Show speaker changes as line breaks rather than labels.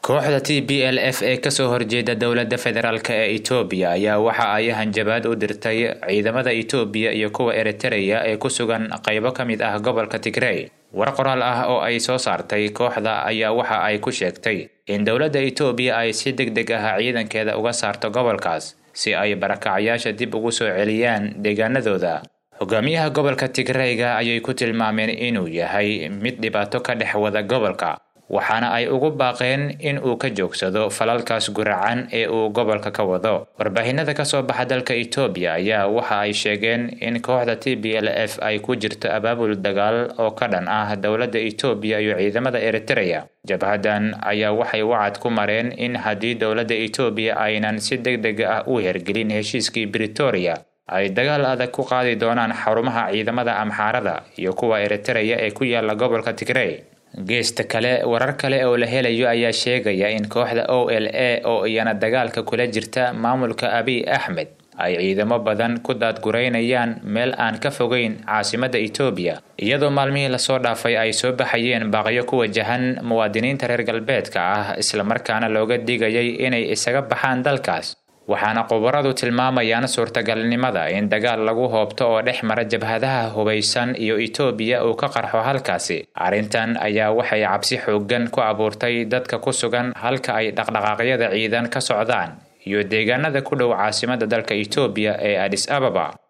kooxda t b l f ee kasoo horjeeda dowladda federaalk ee itoobiya ayaa waxa ay hanjabaad u dirtay ciidamada itoobiya iyo kuwa eritereya ee ku sugan qaybo ka mid ah gobolka tigrey war qoraal ah oo ay soo saartay kooxda ayaa waxa ay ku sheegtay in dowladda itoobiya ay si deg deg ah ciidankeeda uga saarto gobolkaas si ay barakacyaasha dib ugu soo celiyaan deegaanadooda hogaamiyaha gobolka tigreyga ayay ku tilmaameen inuu yahay mid dhibaato ka dhex wada gobolka waxaana ay ugu baaqeen in uu ka joogsado falalkaas guracan ee uu gobolka ka wado warbaahinada kasoo baxa dalka itoobiya ayaa waxa ay sheegeen in kooxda t b l f ay ku jirto abaabul dagaal oo ka dhan ah dowladda itoobiya iyo ciidamada eritereya jabhadan ayaa waxay wacad ku mareen in haddii dowladda itoobiya aynan si deg deg ah u hergelin heshiiskii britoria ay dagaal adag ku qaadi doonaan xarumaha ciidamada amxaarada iyo kuwa eritereya ee ku yaala gobolka tigrey geesta kale warar kale oo la helayo ayaa sheegaya in kooxda o l a oo iyana dagaalka kula jirta maamulka abiy axmed ay ciidamo badan ku daadgureynayaan meel aan ka fogeyn caasimadda itoobiya iyadoo maalmihii lasoo dhaafay ay soo baxayeen baaqyo ku wajahan muwaadiniinta reer galbeedka ah islamarkaana looga digayay inay isaga baxaan dalkaas waxaana khubaradu tilmaamayaan suurtagalnimada in dagaal lagu hoobto oo dhex mara jabhadaha hubaysan iyo itoobiya uu ka qarxo halkaasi arrintan ayaa waxay cabsi xooggan ku abuurtay dadka ku sugan halka ay dhaqdhaqaaqyada ciidan ka socdaan iyo deegaanada ku dhow caasimadda dalka itoobiya ee adis ababa